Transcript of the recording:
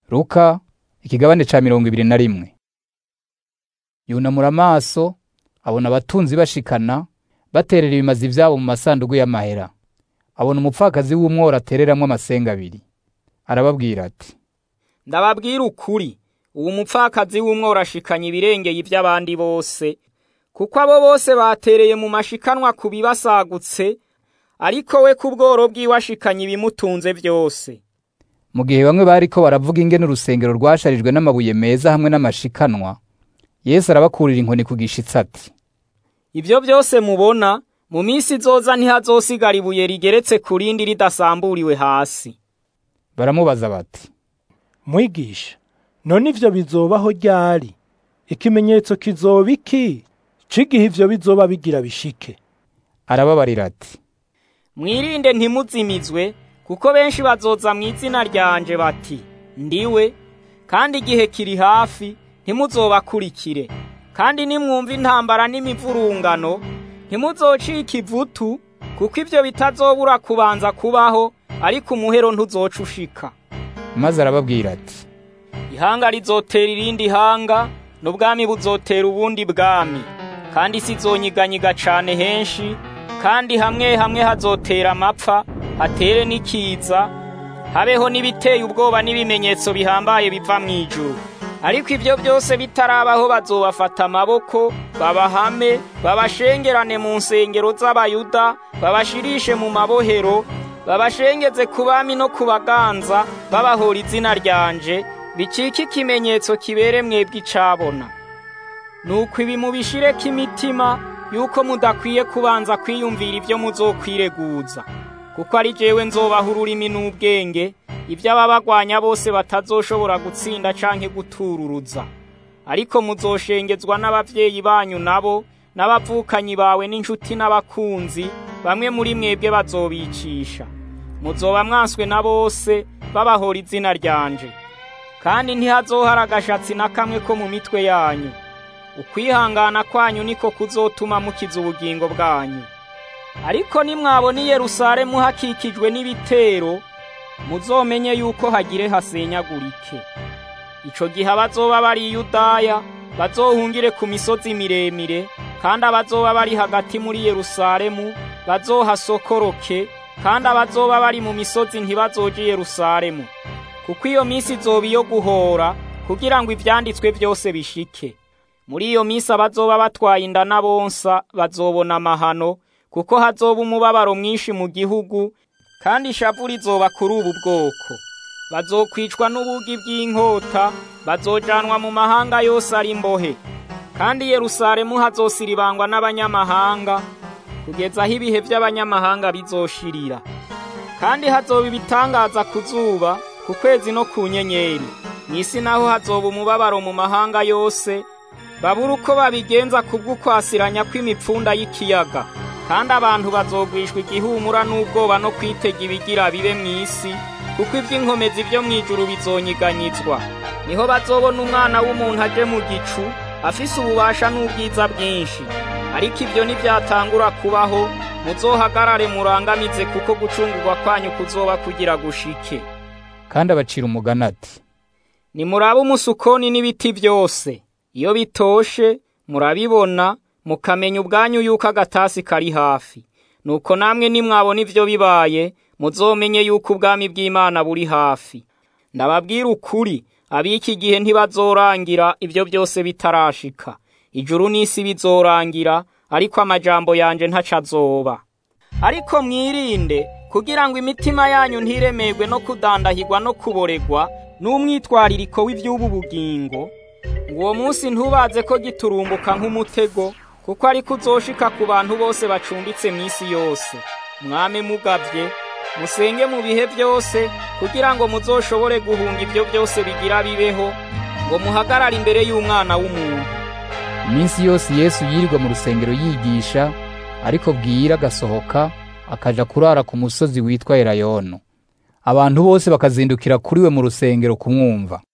Luka ikigabane ca mirongo ibiri na rimwe yunamura amaso abona abatunzi bashikana baterera ibimazi vyabo mu masandugu y'amahera abona umupfakazi w'umworo atereramwo amasenga abiri arababwira ati ndababwira ukuri uwo mupfakazi w'umworo ashikanye ibirengeye ivy'abandi bose kuko abo bose batereye mu mashikanwa ku bibasagutse ariko we ku bworo bwiwe ashikanye ibimutunze vyose mu gihe bamwe bariko baravuga ingene urusengero rwasharijwe n'amabuye meza hamwe n'amashikanwa yesu arabakurira inkoni ku gishitsi ati ivyo vyose mubona mu minsi izoza ntihazosigara ibuye rigeretse ku rindi ridasamburiwe hasi baramubaza bati mwigisha none ivyo bizobaho ryari ikimenyetso kizoba iki c'igihe ivyo bizoba bigira bishike arababarira ati mwirinde ntimuzimizwe kuko benshi bazoza mu izina ryanje bati ndiwe kandi igihe kiri hafi ntimuzobakurikire kandi nimwumva intambara n'imivurungano ntimuzocika ivutu kuko ivyo bitazobura kubanza kubaho ariko umuhero ntuzoca ushika maze arababwira ati ihanga rizotera irindi hanga n'ubwami buzotera ubundi bwami kandi isi izonyiganyiga cane henshi kandi hamwe hamwe hazotera amapfa hatere n'ikiza habeho n'ibiteye ubwoba n'ibimenyetso bihambaye biva mu ijuru ariko ibyo byose bitarabaho bazobafata amaboko babahame babashengerane mu nsengero z'abayuda babashirishe mu mabohero babashengeze ku bami no ku baganza babahora izina ryanje bicike ikimenyetso kibere mwebwe icabona nuko ibi mubishireko imitima yuko mudakwiye kubanza kwiyumvira ibyo muzokwireguza kuko ari jewe nzobaha ururimi n'ubwenge ibyo ababagwanya bose batazoshobora gutsinda canke gutururuza ariko muzoshengezwa n'abavyeyi banyu nabo n'abavukanyi bawe n'inshuti n'abakunzi bamwe muri mwebwe bazobicisha muzoba mwanswe na bose babahora izina ryanje kandi ntihazohara agashatsi na kamwe ko mu mitwe yanyu ukwihangana kwanyu niko kuzotuma mukiza ubugingo bwanyu ariko nimwabona i Yerusalemu hakikijwe n'ibitero muzomenye yuko hagire hasenyagurike ico gihe abazoba bari i Yudaya bazohungire ku misozi miremire kandi abazoba bari hagati muri Yerusalemu bazohasokoroke kandi abazoba bari mu misozi ntibazoje i Yerusalemu kuko iyo minsi izoba iyo guhora kugira ngo ivyanditswe vyose bishike muri iyo minsi abazoba batwaye inda n'abonsa bazobona amahano kuko hazoba umubabaro mwinshi mu gihugu kandi ishavu rizoba kuri ubu bwoko bazokwicwa n'ubugi bw'inkota bazojanwa mu mahanga yose ari imbohe kandi Yerusalemu hazosiribangwa n'abanyamahanga kugeza aho ibihe by'abanyamahanga bizoshirira kandi hazoba ibitangaza ku zuba ku kwezi no ku nyenyeri mu isi naho hazoba umubabaro mu mahanga yose babura uko babigenza kubw'ukwasiranya kw'imipfunda y'ikiyaga kandi abantu bazogwishwa igihumura n'ubwoba no kwitega ibigira bibe mu isi kuko iby'inkomezi byo mu ijuru bizonyiganyizwa niho bazobona umwana w'umuntu aje mu gicu afise ububasha n'ubwiza bwinshi ariko ibyo ntibyatangura kubaho muzohagarare murangamize kuko gucungurwa kwanyu kuzoba kugira gushike kandi abacira umugani ati nimurabe umusukoni n'ibiti byose iyo bitoshe murabibona mukamenya ubwanyu yuko agatasi kari hafi nuko namwe nimwabona ivyo bibaye muzomenye yuko ubwami bw'Imana buri hafi ndababwira ukuri abiki gihe ntibazorangira ivyo byose bitarashika ijuru n'isi bizorangira ariko amajambo yanje ntaca azoba ariko mwirinde kugira ngo imitima yanyu ntiremerwe no kudandahirwa no kuboregwa n'umwitwaririko w'ivy'ubu bugingo ngo uwo munsi ntubaze ko giturumbuka nk'umutego kuko ariko uzoshika ku bantu bose bacumbitse mu isi yose mwame mugavye musenge mu bihe byose kugira ngo muzoshobore guhunga ibyo byose bigira bibeho ngo muhagarare imbere y'umwana w'umuntu iminsi yose yesu yirirwa mu rusengero yigisha ariko bwira agasohoka akaja kurara ku musozi witwa elayono abantu bose bakazindukira kuri we mu rusengero kumwumva